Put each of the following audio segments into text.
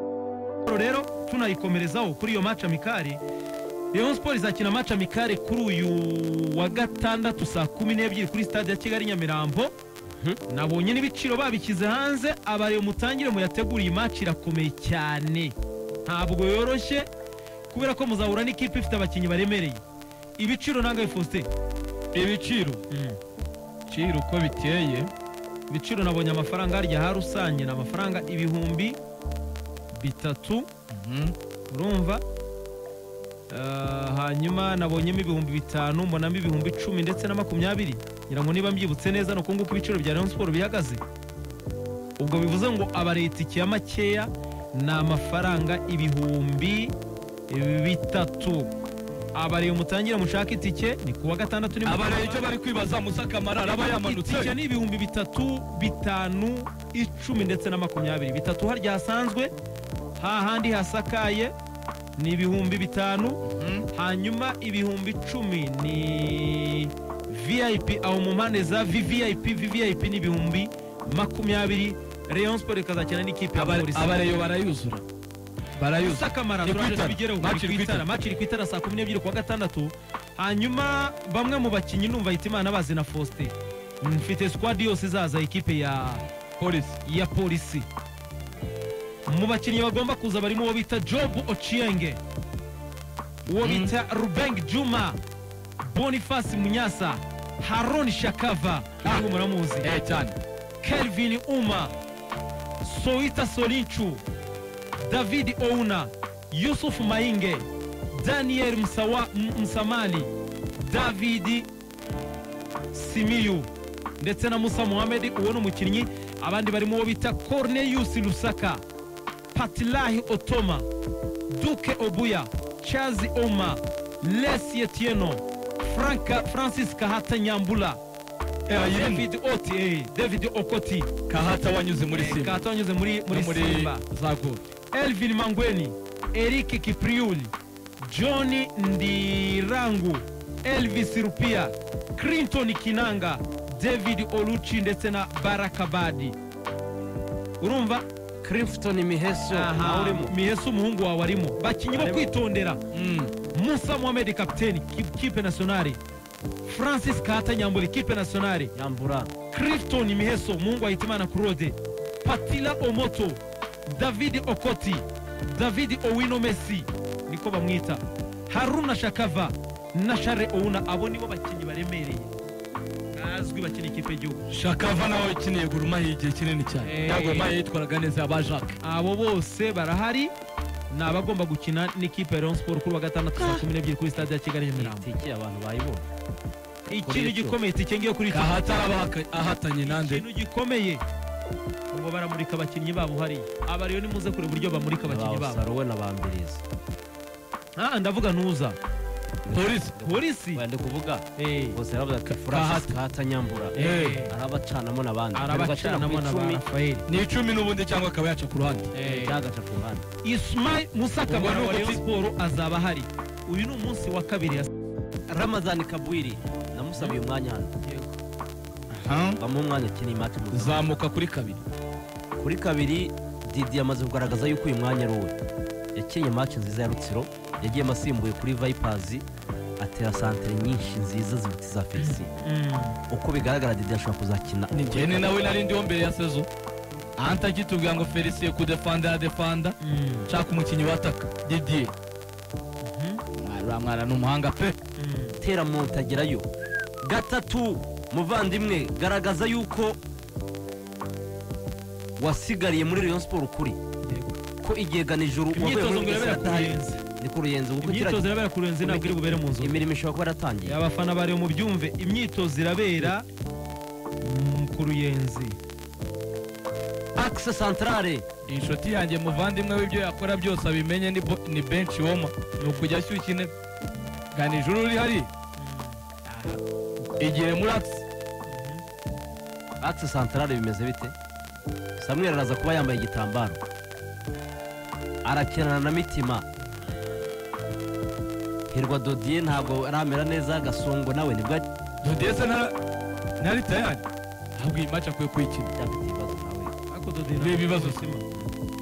siporo rero tunayikomerezaho kuri iyo maci amikari Rayon Sport izakina maci amikare kuri uyu wa gatandatu saa kumi n'ebyiri kuri stade ya Kigali Nyamirambo nabonye n'ibiciro babishyize hanze abareyo mutangire muyategure iyi maci irakomeye cyane ntabwo yoroshye kubera ko muzahura n'ikipe ifite abakinnyi baremereye ibiciro nangahe Faustin ibiciro ibiciro uko biteye ibiciro nabonye amafaranga harya ha rusange ni amafaranga ibihumbi bitatu urumva Ah, hanyuma nabonyemo ibihumbi bitanu mbonamo ibihumbi icumi ndetse na makumyabiri ngira ngo niba mbyibutse neza ni uku nguku ibiciro bya Rayon Sport bihagaze ubwo bivuze ngo abareta ikiya makeya ni amafaranga ibihumbi bitatu abareye mutangira mushaka itike ni kuwa gatandatu ni mu abareba Kabanga. icyo bari kwibaza musakamara araba yamanutse Itike ni ibihumbi bitatu bitanu icumi ndetse na makumyabiri bitatu harya hasanzwe hahandi hasakaye ni ibihumbi bitanu hanyuma ibihumbi icumi ni vip aho mu mpande za vvip vvip ni ibihumbi makumyabiri rayon sport ikazakina n'ikipe ya polisi abareyo barayuzura barayuzura sakamara Ni turaje kwitana. tubigereho Match iri kwitara kwitana. match iri kwitara saa kumi n'ebyiri kuwa gatandatu hanyuma bamwe mu bakinnyi numva hitimana bazi na faustin mfite squad yose izaza ikipe ya polisi ya polisi mu bakinnyi bagomba kuza barimo uwo bita job ochienge uwo Mm. bita rubeng juma boniface munyasa haron shakava ntabwo muramuzi eh cyane kelvin uma soita solinchu david ouna yusuf mainge daniel Msawa, M- msamali david simiyu ndetse na musa muhammed uwo ni umukinnyi abandi barimo uwo bita cornelius rusaka patilahi otoma duke obuya chazi oma lesie tieno Franka- francis kahata nyambula Eh, eh, ayirimo. david oti eh, david okoti kahata wanyuze muri Eh, simba kahata wanyuze muri muri no muri simba za gol elvin mangweni eric kipriuli john ndirangu elvis rupia clinton kinanga david oluchi ndetse na barakabadi urumva Clifton Miheso aha awurimo mihese umuhungu wawe arimo bakinnyi bo Arimo. kwitondera musa mohamed kapiteni ki- kipe nationale francis kahata nyambura ikipe nationale yambura Clifton Miheso Mungu Ahitimana Kurode Patila Omoto David Okoti David Owino Messi niko bamwita Haruna Shakava na Share Ouna abo nibo bakinnyi baremereye bazwi bakina ikipe y'igihugu shakava nawe ukeneye guruma igihe kinini Eh. cyane ntabwo guruma yitwaraga neza ba jacques abo bose barahari ni abagomba gukina n'ikipe ya Rayon Sport kuri wa gatandatu saa kumi n'ebyiri kuri stade ya Kigali Nyamirambo itike abantu bayibona ikintu gikomeye tike ngiye kuri iki kahata araba ahatanye nande ikintu gikomeye ngo baramurika abakinnyi babo hariya aba rero nimuze kure uburyo bamurika abakinnyi babo bawusaruwe na bambirizi Ah, ndavuga ntuza polisi polisi wende kuvuga Eh, bose aravuga ko Francis Kahata Nyambura Eh. arabacanamo n'abandi arabacanamo na ba Rafael ni icumi n'ubundi cyangwa akaba yaca ku ruhande byagaca ku ruhande Ismail Musa Kamara Ubwo wa ni Rayon ubuki- Sport azaba ahari uyu ni umunsi wa kabiri ya Ramazan Kabwiri namusabiye umwanya hano bamuha umwanya akina imati zamuka kuri kabiri kuri kabiri Didi yamaze kugaragaza yuko uyu mwanya ari uwe yakinnye match nziza ya Rutsiro yagiyemo asimbuye kuri Vipers atera santere nyinshi nziza zibiti za Felicien uko bigaragara Didi ashobora kuzakina njyene nawe nari ndiho mbere ya sezo ahanta kitubwira ngo felicien kudefanda yadefanda nshaka umukinnyi wataka didier uriya mwana ni umuhanga pe tera mu utagerayo gatatu muvandimwe garagaza yuko wasigariye muri Rayon Sport ukuri ko igihe ganijuru wavuye imyitozo ngo muri irabera Bugesera ku adahari. ruyenzi ni ku ruyenzi kuko kiriya- imyitozo irabera ku ruyenzi ntabwo iri bubere mu nzu imirimo ishobora kuba yaratangiye abafana bari mu byumve imyitozo irabera mm, ku ruyenzi akise santarare inshuti yanjye muvandimwe w'ibyo yakora byose abimenye ni bo- ni benshi woma ni ukujya ashyushya intebe gana ijuru uri hari igihe muri akisi akise santarare bimeze bite samweri araza kuba yambaye igitambaro arakinana na mitima hirwa dodiye ntabwo aramera neza gasongo nawe nibwo dodiye se na- nari tayari ntabwo iyi maci akwiye kuyikina afite ibibazo nawe Ariko Dodina- Ni ibibazo.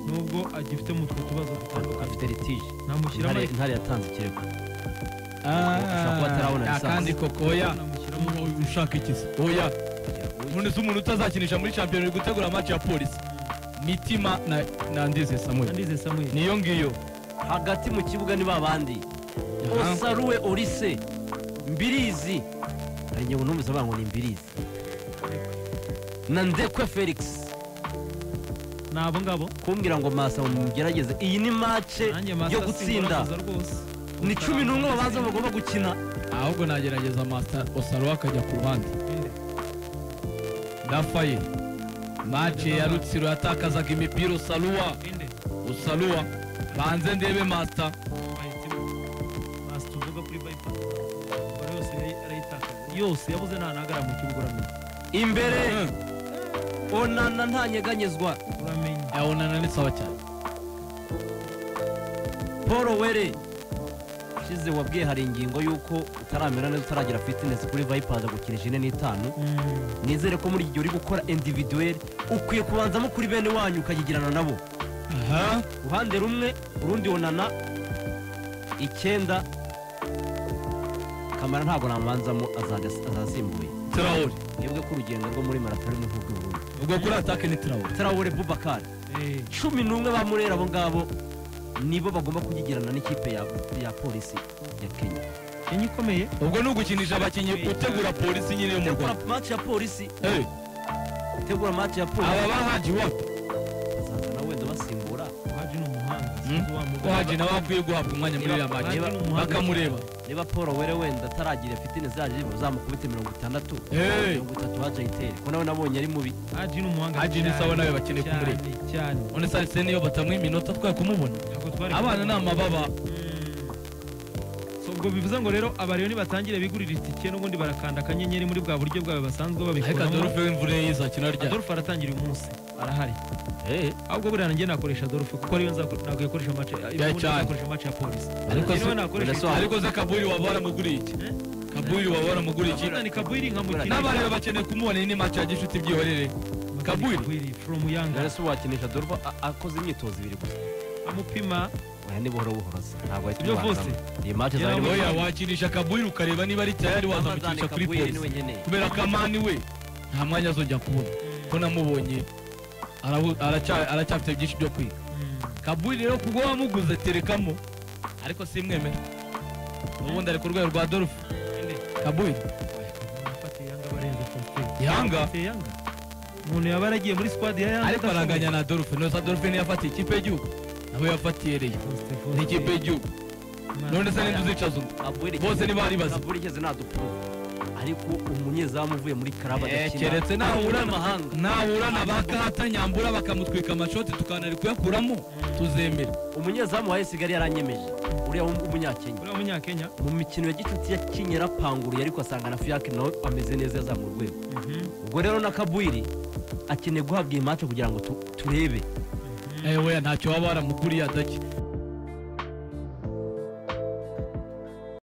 nubwo agifite mu two tubazo dutandukanye afite litije namushyiramo intare intare yatanze ikirego Ushobora kuba atarabona Ah, lisansi. kandi koko oya ushaka ikiza oya none se umuntu utazakinisha muri shampiyona uri gutegura match ya polisi mitima na, na ndize samuel nandize samuel niyo ngiyo hagati mu kibuga ni babandi Aha. osaruwe orise mbirizi hari igihe umuntu wese avuga ngo ni mbirizi na ndekwe felix ni abo ngabo kumbwira ngo masa mugerageze iyi ni mace nanjye mazi yo asimbura gutsinda kuza rwose ni cumi n'umwe babanza bagomba gukina ahubwo nagerageza master osaro akajya ku ruhande ndafaye mace ya rutsiro yatakazaga imipira usaruwa inde usaruwa banze ndebe master basi tuvuga kuri bayipa buri yose yari- yarayitakaje yose yabuze nta nagara mu kibuga uramenye imbere onana ntanyeganyezwa uramenye yabonana n'isaba cyane paul were ushize wabwiye hari ingingo y'uko utaramera neza utaragira fitinesi kuri vayipazi agukirije ine n'itanu Mm. nizere ko muri iki gihe uri gukora individuweri ukwiye kubanzamo kuri bene wanyu ukayigirana nabo aha uruhande rumwe urundi onana icyenda kamara ntabwo namanzamo azaga- azasimbuye tirawuri mwebwe ko urugendo rwo muri marato rumwe nk'ubw'uburundi ubwo kuri atake ni tirawuri tarawure bubakari Eh, cumi n'umwe ba murera abo ngabo nibo bagomba kugigirana n'ikipe ya, ya polisi ya kenya kenya ikomeye ubwo ni ugukinisha abakinnyi utegura polisi nyine yo mu tegura rwanda match ya polisi Eh, tegura match ya aba polisi bahaji wapi bazaza nawe ndabasimbura waje ni umuhanga Mm. sinzi wa mugabo. bahaji nawe akwiye guhabwa umwanya muri iriya maci Bahaji ni umuhanga. bakamureba niba paul were wenda ataragira fitine zaje uzamukubite mirongo itandatu Eh. mirongo itatu haje ayitere ko nawe nabonye ari mubi haji ni umuhanga Haji ni sawa nawe bakeneye kumureba. cyane, cyane none se arise niyo batamuha iminota twari kumubona Ntabwo twari abana ni amababa Mm. So, ubwo bivuze ngo rero abarero nibatangire bigurira itike n'ubundi barakanda akanyenyeri muri bwa buryo bwawe basanzwe ariko babikuramo adolphe w'imvura ye yizakina ryari adolphe aratangira uyu munsi arahari ahubwo buriya nanjye nakoresha adolphe kuko ariyo nzako- ntabwo yakoresha mace Ya cyane. nakoresha mace ya polisi Ariko Niwe se- nakoresha Birasa- itike. ariko se kaburi waba waramuguriye iki Eh? kaburi waba waramuguriye iki Sultan Kabwiri nkamukina n'abana be bakeneye kumubona iyi ni maci ya gishuti byihorere Sultan Kabwiri. from Yanga rero wakinisha dorva akoze imyitozo ibiri gusa amupima oya ni buhoro buhoro se ntabwo ahita Ibyo umubanzamo. vose. iyi match Yaba- zarimo oya wakinisha kaburi ukareba niba ari tayari wazamukinisha kuri polisi kubera ko amani we nta mwanya azongera kubona ko namubonye arabu- araca- aracyafite byinshi byo kwiga kaburi rero kubwo wamuguze terekamo ariko simwemera ubundi ari ku rwego rwa dorufu kaburi Yanga? yanga umuntu yaba yaragiye muri squad ya yanga ariko adashobora. aranganya na dorufu nose dorufu niyo yafatiye ikipe y'igihugu nawe yafatiye reyo Faustin, ni Faustin. ikipe y'igihugu Imana. none se ninde uzicaza undi Bose ntibari bazi. igeze nta dupfuru ariko umunyezamu uvuye muri karaba Eh, adakina keretse nahura na mahanga nahura na ba kahata nyambura bakamutwika amashoti tukanari kuyakuramo tuzemera umunyezamu wa esigali yaranyemeje uriya w'um- w'umunyakenya uriya munyakenya mu mikino ya gicuti yakinye yarapanguriye ariko asanga na fiyake nawe ameze neza yazamura urwego ubwo rero na kabwiri akeneye guhabwa iyi mace kugira ngo tu- turebe Eh, weya ntacyo waba waramukuriye adaki